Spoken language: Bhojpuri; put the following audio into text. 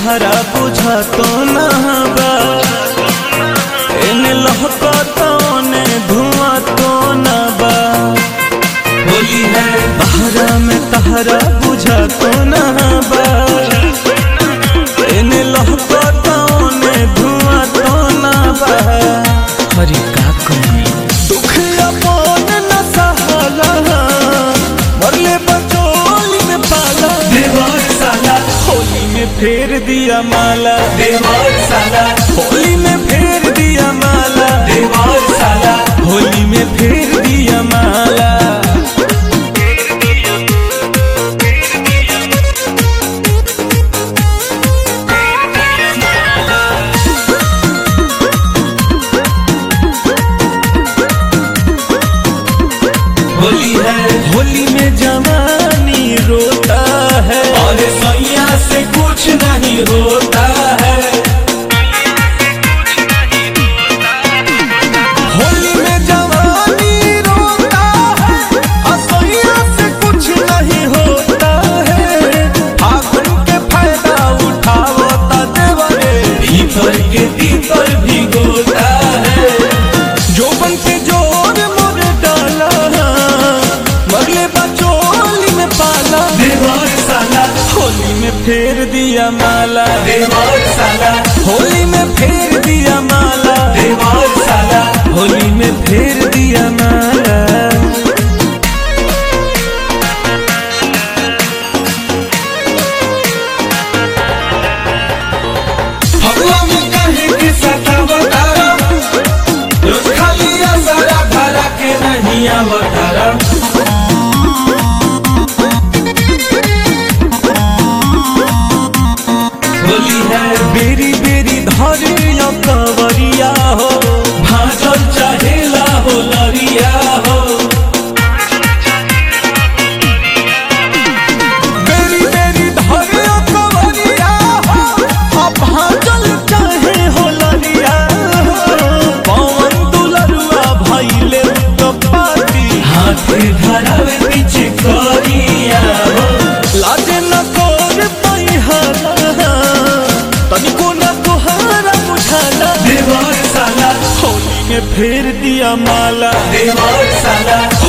तहरा बुझा तो ना बा एने लहका तो ने धुआं तो ना बा होली है तहरा में तहरा बुझा तो ना बा एने लहका तो ने धुआं तो ना बा हरी का कमी दुख अपन न सहाला मरले बचोली में पाला देवर साला होली में फेर दिया माला देवर साला होली में फेर दिया माला देवर साला होली में फेर दिया माला होली है होली में जवानी रोता है और सैया से कुछ नहीं होता है होली में जवानी रोता है असैया से कुछ नहीं होता है फागुन के फायदा उठावता देवरे भीतर के भीतर भी गोता है जोबन के जोर मोर डाला मरले बचोली में पाला देवर साला होली में फेर दिया माला देवर साला होली में फेर दिया माला देवर साला होली में फेर दिया माला फगुआ में कहे के सतावतारा रोज खाली सारा भरा के नहीं आवतारा होली है बेरी बेरी धरिया कवरिया हो भाजल चाहेला हो लरिया हो बेरी बेरी धरिया कवरिया हो अब भाजल चाहे हो ललिया हो पवन दुलरुआ भइले तो पाती हाथ धरावे पीछे करिया हो लाजे न कोर पैहाला तनिको न तुहारा बुझाला देवर साला होली में फेर दिया माला देवर साला